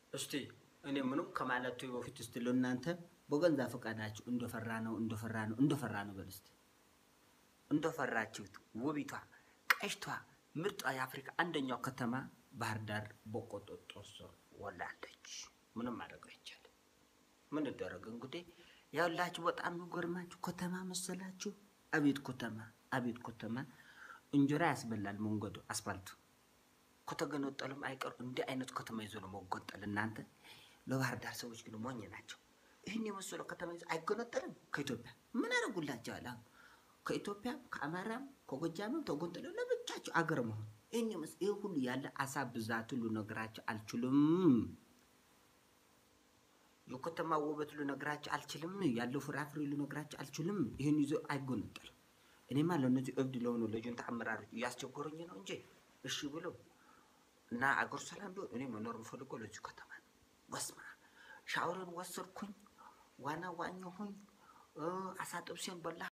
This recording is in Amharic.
እስቲ እኔ ምንም ከማለቱ በፊት እስቲ ለእናንተ በገንዛ ፈቃዳችሁ እንደፈራ ነው እንደፈራ ነው እንደፈራ ነው በል እስቲ እንደፈራችሁት ውቢቷ ቀሽቷ ምርጧ የአፍሪካ አንደኛው ከተማ ባህር ዳር በቆጦጦ ስር ወላለች። ምንም ማድረግ አይቻልም። ምን ይደረግ እንግዲህ ያላችሁ በጣም የሚገርማችሁ ከተማ መሰላችሁ። አቤት ከተማ አቤት ከተማ እንጀራ ያስበላል መንገዱ አስፋልቱ ከተገነጠሉም አይቀሩ እንዲህ አይነት ከተማ ይዞ ነው መጎንጠል። እናንተ ለባህር ዳር ሰዎች ግን ሞኝ ናቸው። ይህን የመሰለው ከተማ ይዞ አይገነጠልም። ከኢትዮጵያ ምን አደረጉላቸዋል? አሁን ከኢትዮጵያ ከአማራም ከጎጃምም ተጎንጥለው ለብቻቸው አገር መሆን ይህን የመስ ይህ ሁሉ ያለ አሳ ብዛት ሁሉ ነገራቸው አልችልም። የከተማ ውበት ልነግራቸው አልችልም። ያለው ፍራፍሬ ልነግራቸው አልችልም። ይህን ይዞ አይጎነጠልም። እኔማ ለእነዚህ እብድ ለሆኑ ለጁንታ አመራሮች እያስቸገሩኝ ነው እንጂ እሺ ብለው እና አገር ሰላም ቢሆን እኔ መኖር የምፈልገው ለዚሁ ከተማ ነው። ወስማ ሻወርን ወሰድኩኝ፣ ዋና ዋኘሁኝ፣ አሳ ጥብሴን በላ